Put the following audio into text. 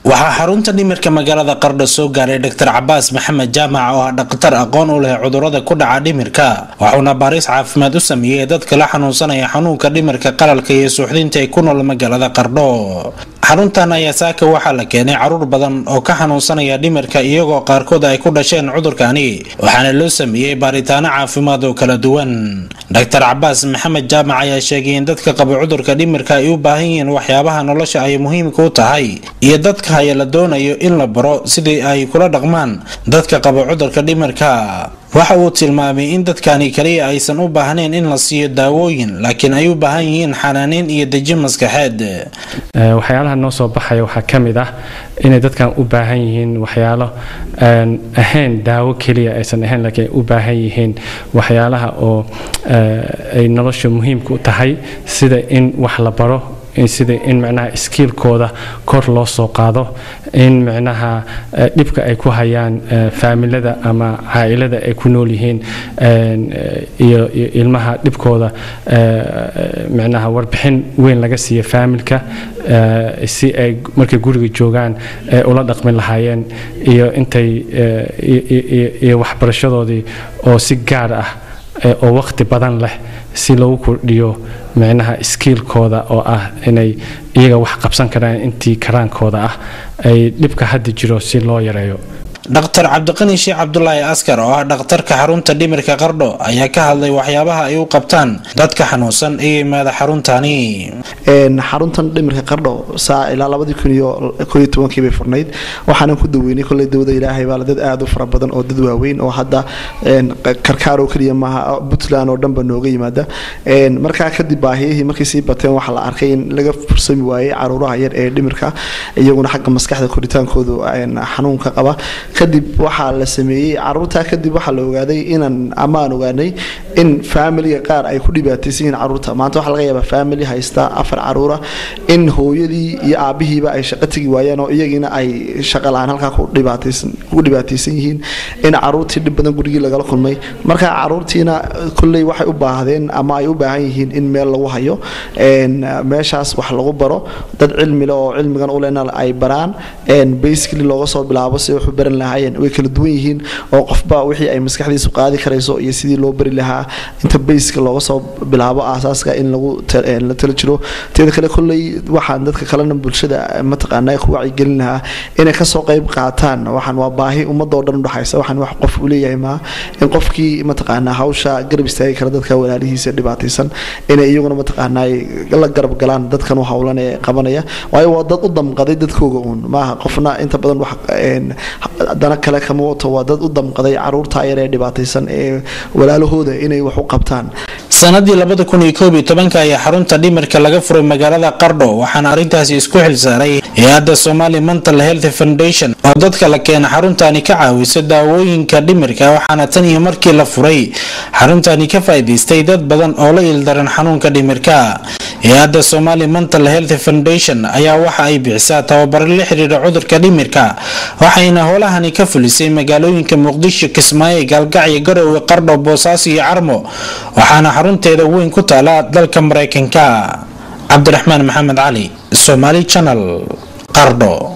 waxaa xarunta dhimirka magaalada qardho soo gaaray dr cabaas maxamed jaamac oo ah dhakhtar aqoon u leh cudurada ku dhaca dhimirka waxuuna baariis caafimaad u sameeyey dadka la xanuunsanaya xanuunka dhimirka qalalka iyo suuxdinta ay ku nool magaalada qardho xaruntan ayaa saaka waxaa la keenay caruur badan oo ka xanuunsanaya dhimirka iyagoo qaarkood ay ku dhasheen cudurkani waxaana loo sameeyey baaritaano caafimaad oo kala duwan dr cabaas maxamed jaamac ayaa sheegay in dadka qaba cudurka dhimirka ay u baahan yihiin waxyaabaha nolosha ay muhiimka u tahay iyo dadka haya la doonayo in la baro sidii ay kula dhaqmaan dadka qaba cudurka dhimirka waxa uu tilmaamay in dadkani kaliya aysan u baahnayn in la siiyo daawooyin laakiin ay u baahan yihiin xanaaneyn iyo deji maskaxeed waxyaalaha noo soo baxaya waxaa ka mid ah inay dadkan u baahan yihiin waxyaalo aan ahayn daawo keliya aysan ahayn laakiin ay u baahan yihiin waxyaalaha oo ay nolosha muhiimka u tahay sida in wax la baro sida in micnaha iskiilkooda kor loo soo qaado in micnaha dhibka ay ku hayaan faamilada ama caailada ay ku nool yihiin iyo ilmaha dhibkooda micnaha warbixin weyn laga siiya faamilka si ay markay guriga joogaan ay ula dhaqmi lahaayeen iyo intay iyo waxbarashadoodii oo si gaar ah oo waqti badan leh si lagu kordhiyo micnaha iskiilkooda oo ah inay iyaga wax qabsan karaan intii karaankooda ah ay dhibka hadda jiro si loo yareeyo dhaktar cabdiqani sheekh cabdulaahi askar oo ah dhakhtarka xarunta dhimirka qardho ayaa ka hadlay waxyaabaha ay u qabtaan dadka xanuunsan ee yimaada xaruntani xaruntan dhimirka qardho saa ilaa labadii kun iyo koo iyo tobankii bay furnayd waxaanan ku daweynay kolley dawada ilaahay baa dad aada u fara badan oo dad waaweyn oo hadda karkaar oo keliya maaha puntland oo dhanba nooga yimaada markaa kadib baahiyihii markay sii bateen waxaa la arkay in laga fursami waayey caruuraha yar ee dhimirka iyaguna xagga maskaxda koritaankoodu xanuunka qaba kadib waxaa la sameeyey caruurtaa kadib waxaa la ogaaday inaan amaan ogaanay in faamiliga qaar ay ku dhibaataysan yihiin caruurta maanta waxaa laga yaabaa faamili haysta afar caruura in hooyadii iyo aabihiiba ay shaqo tegi waayeen oo iyagiina ay shaqa la-aan halkaa ku dhibaataysan yihiin in caruurtii dhib badan gurigii lagala kulmay marka caruurtiina kolley waxay u baahdeen ama ay u baahan yihiin in meel lagu hayo meeshaas wax lagu baro dad cilmile oo cilmigan ulena ay baraan basically looga soo bilaabo si waxu baran lahaayeen way kala duwan yihiin oo qofba wixii ay maskaxdiisu qaadi karayso iyo sidii loo bari lahaa inta bayska looga soo bilaabo aasaaska in lagu la tala jiro teeda kale kolley waxaan dadka kalena bulshada mataqaanaa ku wacyigelin lahaa inay kasoo qayb qaataan waxaan waa baahi ummadoo dhan udhaxaysa waxaan wax qof u leeyahay maa in qofkii mataqaanaa hawsha garab istaagi kara dadka walaalihiisa dhibaataysan inay iyaguna mataqaanaa la garab galaan dadkan u howlan ee qabanaya waayo waa dad u damqaday dadkooga uun maaha qofna inta badan wax dana kale kama wato waa dad u damqaday caruurta yar ee dhibaataysan ee walaalahooda inay wax u qabtaan sanadii labada kun iyo koob iyo tobanka ayaa xarunta dhimirka laga furay magaalada qardho waxaana arrintaasi isku xilsaaray hay-adda somali mental health foundation oo dadka la keena xaruntani ka caawisa daawooyinka dhimirka waxaana tan iyo markii la furay xaruntani ka faa'iidaystay dad badan oo la ildaran xanuunka dhimirka hay-adda somali mental health foundation ayaa waxa ay bixisaa tababaro la xiriira cudurka dhimirka waxayna howlahani ka fulisay magaalooyinka muqdisho kismaayo gaalgacyo garowe qardho boosaaso iyo carmo waxaana xarunteeda weyn ku taala dalka maraykanka cabdiraxmaan maxamed cali somaali channel qardho